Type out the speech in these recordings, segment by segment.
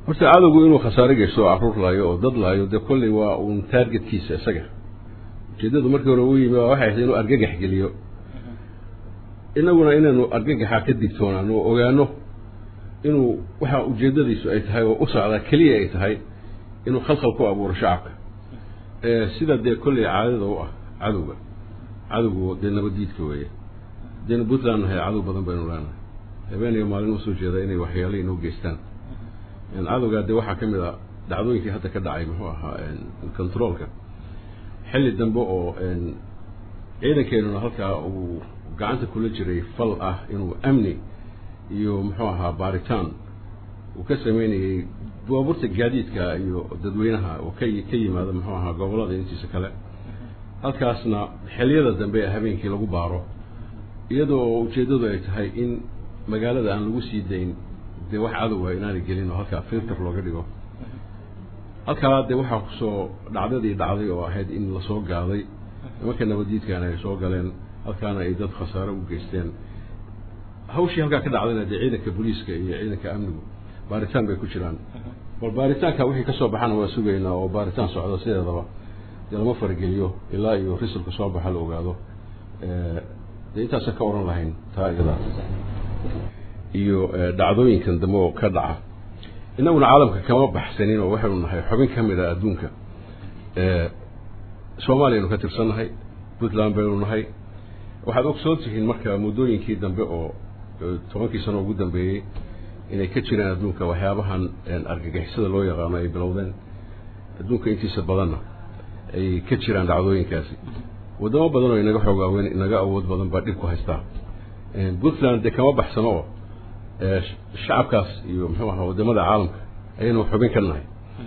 horta cadowgu inuu khasaare geysto oo caruur laayo oo dad laayo dee kolley waa uun taargetkiisa isaga ujeeddadu markii hore u yimi waa waxay ahayd inuu argagax geliyo inaguna inaynu argagaxa ka digtoonaano oo ogaano inuu waxa ujeeddadiisu ay tahay oo u socdaa keliya ay tahay inuu khalkhal ku abuuro shacabka sida dee kolley caadada u ah cadowga cadowgu dee nabaddiidka weeye haddaynu puntland nahay cadow badan baynu leenahay habeen iyo maalin usoo jeeda inay waxyaala inoo geystaan cadowgaa dee waxaa ka mid a dhacdooyinkii hadda ka dhacay muxuu ahaa controolka xilli dambe oo ciidankeenuna halkaa uu gacanta kula jiray fal ah inuu amni iyo muxuu ahaa baaritaan uu ka sameynayey baabuurta gaadiidka iyo dadweynaha oo ka ka yimaada muxuu ahaa gobollada intiisa kale halkaasna xilliyada dambe ee habeenkii lagu baaro iyadoo ujeeddadu ay tahay in magaalada aan lagu sii dayn dee wax cadowa inaanay gelin oo halkaa filter looga dhigo halkaa dee waxaa kusoo dhacdadii dhacday oo ahayd in lasoo gaaday nimanka nabaddiidkaana ay soo galeen halkaana ay dad khasaare u geysteen hawshii halkaa ka dhacdayna dee ciidanka booliiska iyo ciidanka amnigu baaritaan bay ku jiraan bal baaritaanka wixii kasoo baxana waa sugaynaa oo baaritaan socdo sideedaba dee lama farageliyo ilaa iyo risalka soo baxa la ogaado dee intaasan ka oran lahayn taa iyada iyo dhacdooyinkan dambe oo ka dhaca innaguna caalamka kama baxsanin oo waxaynu nahay xubin ka mid a adduunka soomaaliyaynu ka tirsannahay puntland baynu nahay waxaad ogsoon tihiin marka muddooyinkii dambe oo tobankii sano ugu dambeeyey inay ka jireen adduunka waxyaabahan argagixisada loo yaqaano ay bilowdeen adduunka intiisa badanna ay ka jiraan dhacdooyinkaasi waddamo badan oo inaga xoogaaweyn inaga awood badan baa dhib ku haystaa puntland dee kama baxsano oo shacabkaas iyo muxuu ahaa waddamada caalamka ayaynu xubin ka nahay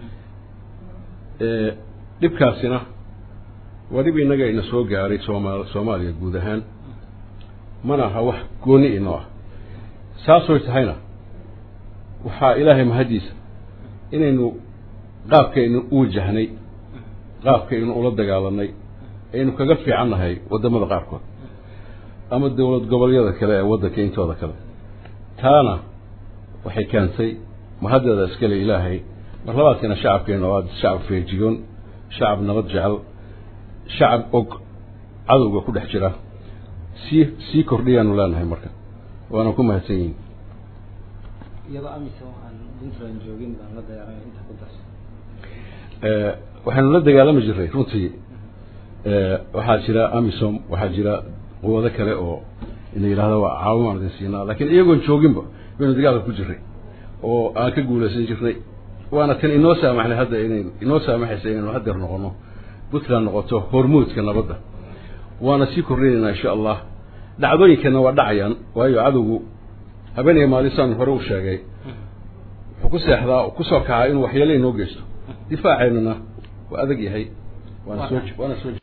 dhibkaasina waa dhib innaga ina soo gaaray sooma soomaaliya guud ahaan mana aha wax gooni inoo ah saasoy tahayna waxaa ilaahay mahaddiisa inaynu qaabkaynu u wajahnay qaabkaynu ula dagaalanay aynu kaga fiican nahay waddamada qaarkood ama dowlad goboleedyada kale ee waddanka intooda kale taana waxay keentay mahaddeeda iskale ilaahay mar labaadkana shacabkeena waa shacab feejigoon shacab nabad jecel shacab og cadowga ku dhex jira sii sii kordhiyaanu leenahay marka waana ku mahadsan yihin iyadoo amisom aan puntland joogin baan la dagaalamay inta ku darso waxaanu la dagaalami jiray runtii waxaa jira amisom waxaa jira quwado kale oo ina yidhahda waa caawimaan idin siinaa laakiin iyagoon jooginba baynu dagaalka ku jiray oo aan ka guulaysan jirnay waana tan inoo saamaxnay hadda inayn inoo saamaxaysa inaynu hadeer noqono puntland noqoto hormuudka nabadda waana sii kordhinaynaa insha allah dhacdooyinkana waa dhacayaan waayo cadowgu habeen iyo maalin saan hore u sheegay wuxuu ku seexdaa kusoo kacaa inuu waxyeelo inoo geysto difaaceennana waa adag yahay waana soo waana soo